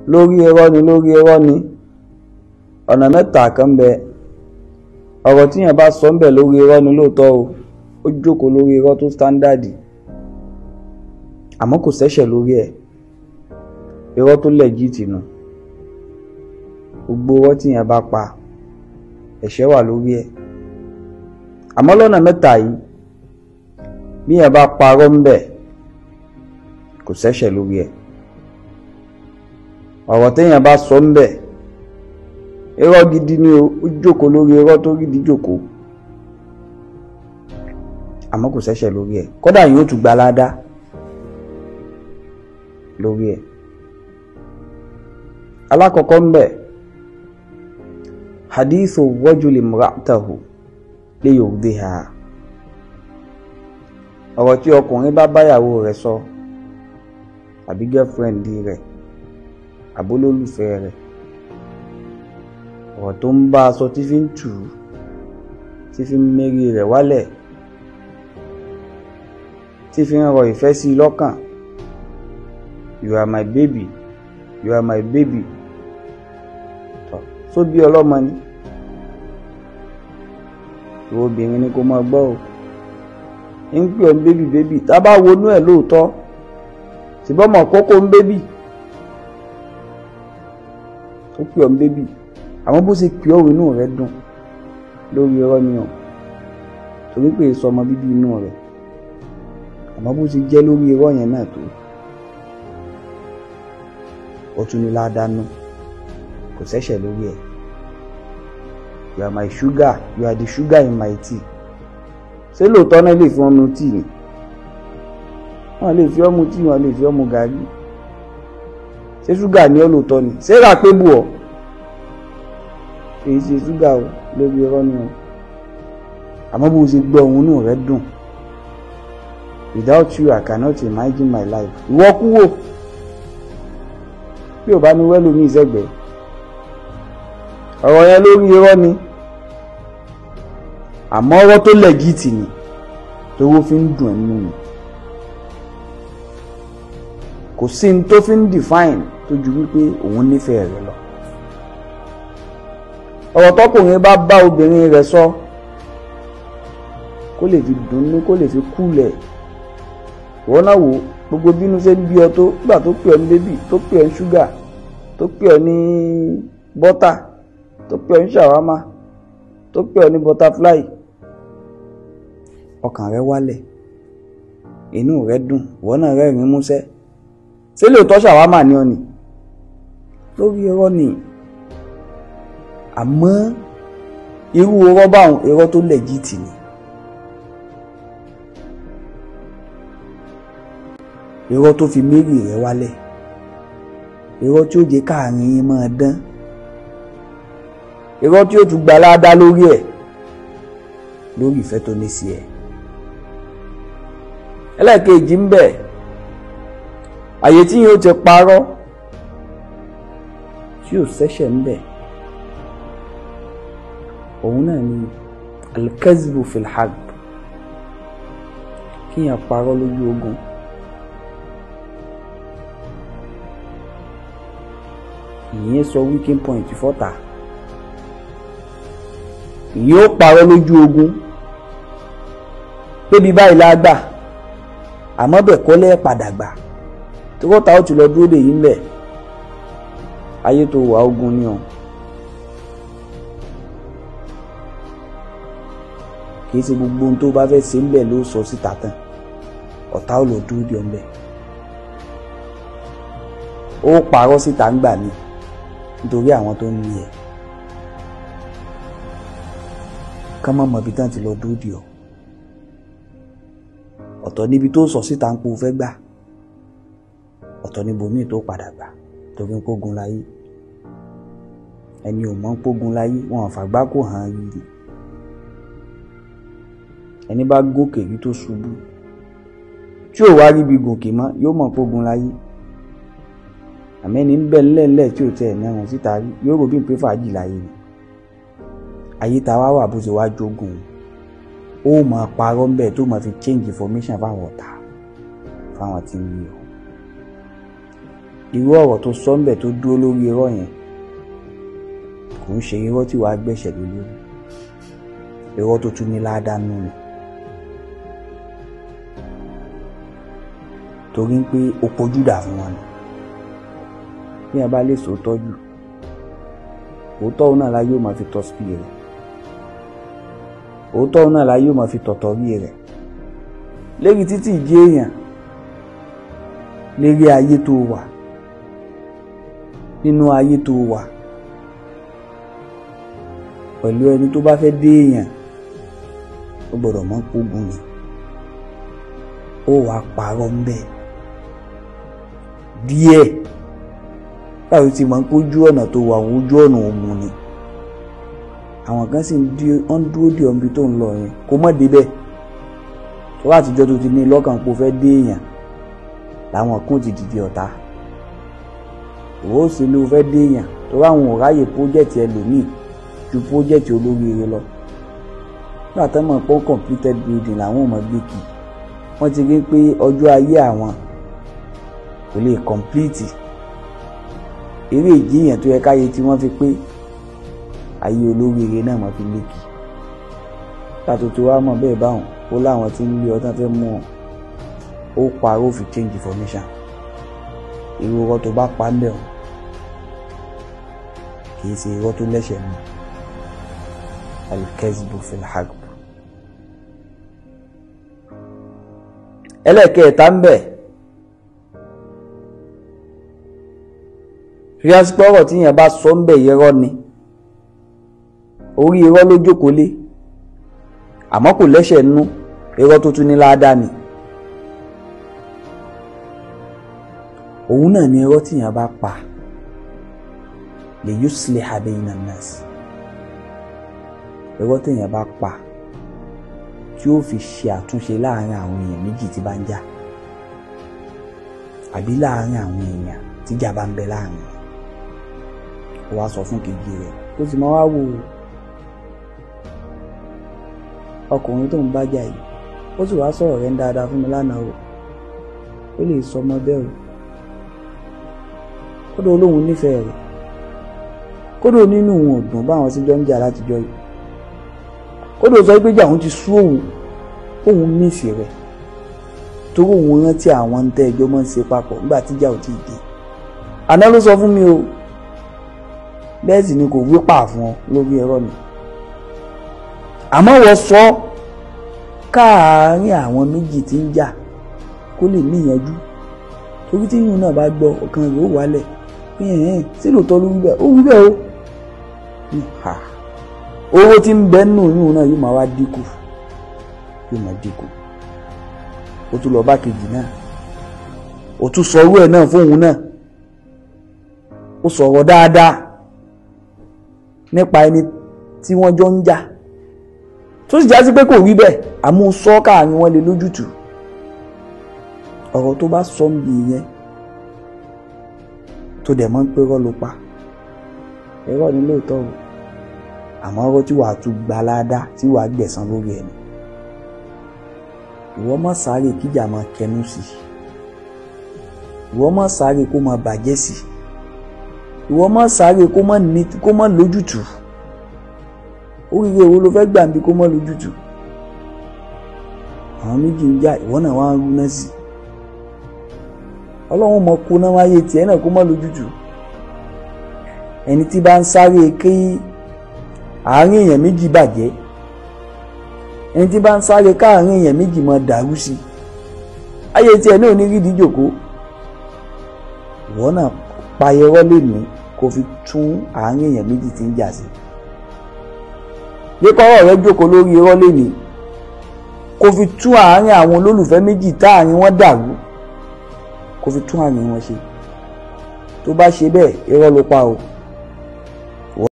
lórí irọ́ ni lórí irọ́ ni ọ̀nà mẹ́ta kan bẹ ọ̀rọ̀ tíyàn bá sọ ń bẹ̀ lórí irọ́ ni lóòótọ́ o ó jókòó lórí irọ́ tó sítándàdì àmọ́ kò sẹ́ṣẹ̀ lórí ẹ̀ irọ́ tó lẹ́gíìtì nù gbogbo irọ́ tíyàn bá pa ẹ̀ṣẹ̀ wà lórí ẹ̀ àmọ́ lọ́nà mẹ́ta yìí bí yẹn bá parọ́ ń bẹ̀ kò sẹ́ṣẹ̀ lórí ẹ̀ ọ̀rọ̀ téèyàn bá sọ ń bẹ̀ irọ́ gidi ni o ó jókòó lórí irọ́ tó gidi jókòó àmọ́ kò sẹ́ṣẹ̀ lórí ẹ̀ kódà yóò tún gba ládá lórí ẹ̀ alákọ̀ọ́kọ́ ń bẹ̀ hadithu rajuli imra'atahu li yurdiha ọ̀rọ̀ tí ọkùnrin bá báyàwó rẹ̀ sọ àbí girlfriend rẹ̀ àbólólùfẹ́ rẹ̀ ọ̀rọ̀ tó ń bá a sọ tí fi ń tù ú tí fi ń mérí rẹ̀ wálẹ̀ tí fi ń rọ ìfẹ́ sí i lọ́kàn you are my baby you are my baby tọ́ só bí ọlọ́mọ ni ìwọ obìnrin ni kò máa gbọ́ o ń pè ọ́ ń bébì bébì tá a bá wọnú ẹ̀ lóòótọ́ ṣùgbọ́n mọ̀ kókó ń bébì ó pè ọ́ ń bébì àmọ́ bó ṣe pè ọ́ inú rẹ̀ dùn lórí irọ́ ni ọ̀ torí pé èso ọmọ bíbí inú rẹ̀ àmọ́ bó ṣe jẹ́ lórí irọ́ yẹn náà tó ó tún ní ládánú kò sẹ́ṣẹ̀ lórí ẹ̀ you are my sugar you are the sugar in my tea ṣé lóòótọ́ náà lè fi wọn mu tíì ni wọn lè fi ọ́ mu tíì wọn lè fi ọ́ mu gàrí ṣé ṣúgà ní ọ́ lóòótọ́ ni ṣé rà pé bù ọ́ èyí ṣe ṣúgà o lórí ọ̀rọ̀ ni o àmọ́ bó ṣe gbọ́ ohun inú rẹ̀ dùn without you I cannot imagine my life ìwọ kú wò bí ò bá ní wẹ́lú ní ìṣẹ́gbẹ̀ẹ́ ọ̀rọ̀ yẹn lórí irọ́ ni àmọ́ ọ̀rọ̀ tó lẹ́gìtì ni tówó fi ń dùn ẹ́ nínú ni kò sí ní tó fi ń define tó ju wípé òun nífẹ̀ẹ́ rẹ lọ ọ̀rọ̀ tọkùnrin bá bá obìnrin rẹ̀ sọ kó lè fi dùnnú kó lè fi kúlẹ̀ wọ́n náà wò gbogbo bínú ṣe ń bí ọ tó gbà tó pè ọ́ ní bébì tó pè ọ́ ní ṣúgà tó pè ọ́ ní bọ́tà tó pè ọ́ ní ṣàwámà tó pè ọ́ ní butterfly ọkàn rẹ wálẹ̀ inú rẹ dùn wọ́n náà rẹ́rìn músẹ́ ṣé lóòótọ́ ṣàwámà ni ọ nì lórí irọ́ ni àmọ́ irú irọ́ báwọn irọ́ tó lẹ́jìtì ni irọ́ tó fi mérì rẹ wálẹ̀ irọ́ tí ó jẹ́ káàrin yín máa dán irọ́ tí ó tún gba ládá lórí ẹ̀ lórí ìfẹ́ tó ní sí ẹ̀ ẹlẹ́ẹ̀kejì ń bẹ àyè tí yóò ti parọ́ tí ò sẹ́ṣẹ̀ ń bẹ òun náà ni alkazibu filhag kíyàn parọ́ lójú ogun ìyẹn sọ weaking point fọ́tà ìyẹn ó parọ́ lójú ogun pébi báyìí lágbà àmọ́ bẹ̀ kọ́lẹ́ padà gbà tí wọ́n ta ó ti lọ dúró dè yín bẹ̀ ayé tó wà ogun ni o kì í ṣe gbogbo ohun tó bá fẹ́ ṣe ń bẹ̀ ló sọ síta tán ọ̀tá ò lọ dúró dè ọ́ ń bẹ̀ ó parọ́ síta ń gbà mí nítorí àwọn tó ń ní ẹ̀ kán mọ̀ mọ̀ ibi tán ti lọ dúró dè ọ́ ọ̀tọ̀ níbi tó sọ síta ń po fẹ́ gbà ọ̀tọ̀ níbo míì tó padà gbà torí ń pógun láyé ẹni ò mọ̀ ń pógun láyé wọn àfàgbá kò hàn yìí ẹni bá gòkè rí tó ṣubú tí ò wá ríbi gòkè mọ́ yóò mọ̀ pógun láyé àmẹ́ni ń bẹ̀ ńlẹ̀ńlẹ̀ tí ò tẹ̀ ẹ̀ mẹ́rùn síta rí yóò rò bí n pé fàájì láyé ni ayé ta wá wà bó ṣe wá jogun ó máa parọ́ ń bẹ̀ tó máa fi change information fáwọn ọ̀tá fáwọn tí ń rí o irú ọ̀rọ̀ tó sọ ńbẹ̀ tó dúró lórí irọ́ yẹn kò ń ṣe irọ́ tí wàá gbẹ̀ṣẹ̀ lé lórí irọ́ tó tún ní ládánú ni torí pé o pojú dà fún wọn ni bí wọn bá lè sòótọ́ jù òótọ́ òun náà la yóò máa fi tọ́ sí rẹ̀ òótọ́ òun náà la yóò máa fi tọ̀tọ̀ rí rẹ̀ lérí títí ìdí èèyàn lérí ayé tó wà nínú ayé tó wà pẹ̀lú ẹni tó bá fẹ́ dé èèyàn ó gbọ́dọ̀ mọ̀ pógun ni ó wàá parọ́ ń bẹ̀ díẹ̀ báwo ti mọ̀ pé ojú ọ̀nà tó wà ojú ọ̀nà òmu ni àwọn kan sì ń dúró dé ọ̀nbi tó ń lọ yẹn kó mọ̀ débẹ̀ tó bá àtijọ́ tó ti ní lọ́kàn pé ó fẹ́ dé èèyàn làwọn kún ti dìde ọ̀tá ìwọ ó sì ló fẹ́ dé èèyàn tó bá àwọn ò ráyè pójẹ́tì ẹlòmíì ju pójẹ́tì olóríire lọ nígbà tó mọ̀ pé completed building làwọn ò mọ̀ gbé kì wọ́n ti rí pé ọjọ́ ayé àwọn kò lè complete eré ìjìyàn tó yẹ káyé tí wọ́n fi pé ayé olóríire náà mọ̀ fi lékì pàtó tó wá mọ̀ bẹ́ẹ̀ báwọn ó láwọn tí ń lé ọtán fẹ́ mú ọ ó parọ́ fi change information irú ọkọ tó bá pa ń bẹ̀ ọ́ kì í ṣe irọ́ tó lẹ́sẹ̀ mọ́ alikẹ́sibú filhagb ẹlẹ́ẹ̀kẹta ń bẹ̀ ríásípọ̀ ọ̀rọ̀ tí yẹn bá sọ ń bẹ̀ irọ́ ni orí irọ́ ló jókòó lé àmọ́ kò lẹ́sẹ̀ nú irọ́ tó tún ní ládàá ni òun náà ni irọ́ tí yẹn bá pa lè yusliha bayna nas irọ́ tí yẹn bá pa tí ó fi ṣe àtúnṣe láàrin àwọn èèyàn méjì tí bá ń jà àbí láàrin àwọn èèyàn tíjà bá ń bẹ láàrin ó wá sọ fún kejì rẹ̀ ó sì máa wá wò ọkùnrin tó ń bá jà yìí ó sì wá sọ̀rọ̀ rẹ̀ ń dáadáa fún mi lánàá o ó lè sọ ọmọ bẹ́ẹ̀ o kódà olóhùn nífẹ̀ẹ́ rẹ̀ kódà nínú òun ọ̀dùn báwọn sì jọ ń jà látijọ́ yìí kódà sọ pé jà òun ti sú òun òun mísì rẹ̀ torí òun rántí àwọn ń tẹ́ ẹjọ́ máa ń ṣe papọ̀ nígbà tíjà ò tíì dé àná ló sọ fún mi o bẹ́ẹ̀ sì ni kò wí pà fún ọ lórí ẹ̀rọ mi àmọ́ wọ́n sọ káàárín àwọn méjì tí ń jà kó lè níyànjú torí tí yìnyín náà bá gbọ́ ọ̀kan rẹ̀ ó wálẹ̀ pé ẹ̀hẹ́n sí lóòótọ́ ló wí bẹ́ẹ̀ ó wí bẹ́ẹ̀ o owó tí ń bẹ nínú yìnyín náà yóò máa wá dínkù yóò máa dínkù ó tún lọ bá kejì náà ó tún sọ owó ẹ̀ náà fóun náà ó sọ̀rọ̀ dáadáa nípa ẹni tí wọ́n jọ ń jà tó sì já sí pé kò wí bẹ́ẹ̀ àmú sọ káàrin wọn lè lójútùú ọ̀rọ̀ tó bá sọ ń bi yẹn tó dẹ̀ mọ́ ń pé rọ́ ló pa ẹ̀rọ ni lóòótọ́ o àmọ́ ọ̀rọ̀ tí wàá tún gba ládá tí wàá gbẹ̀san lórí ẹ̀ ni ìwọ má sáré kíjà máa kẹnu sí ìwọ má sáré kó máa bàjẹ́ sí ìwọ má sáré kó má ní kó má lójútùú oríire wo ló fẹ́ gbà bí kó má lójútùú àwọn méjì ń jà ìwọ náà wá ń rúná sí ọlọ́run mọ̀ kó náà wáyé tiẹ̀ náà kó má lójútùú ẹni tí bá ń sáré kí àárín èèyàn méjì bàjẹ́ ẹni tí bá ń sáré káàárín èèyàn méjì máa dàrú sí ayé tiẹ̀ náà ní rídìí jòkó ìwọ náà payẹwọ́ lónìí kó fi tún àárín èèyàn méjì tí ń jà sí yíkọ́rọ̀ rẹ jókòó lórí irọ́ lónìí kó fi tún àárín àwọn olólùfẹ́ méjì táàrin wọn dàrú kó fi tún àárín wọn ṣe tó bá ṣe bẹ́ẹ̀ irọ́ ló pa o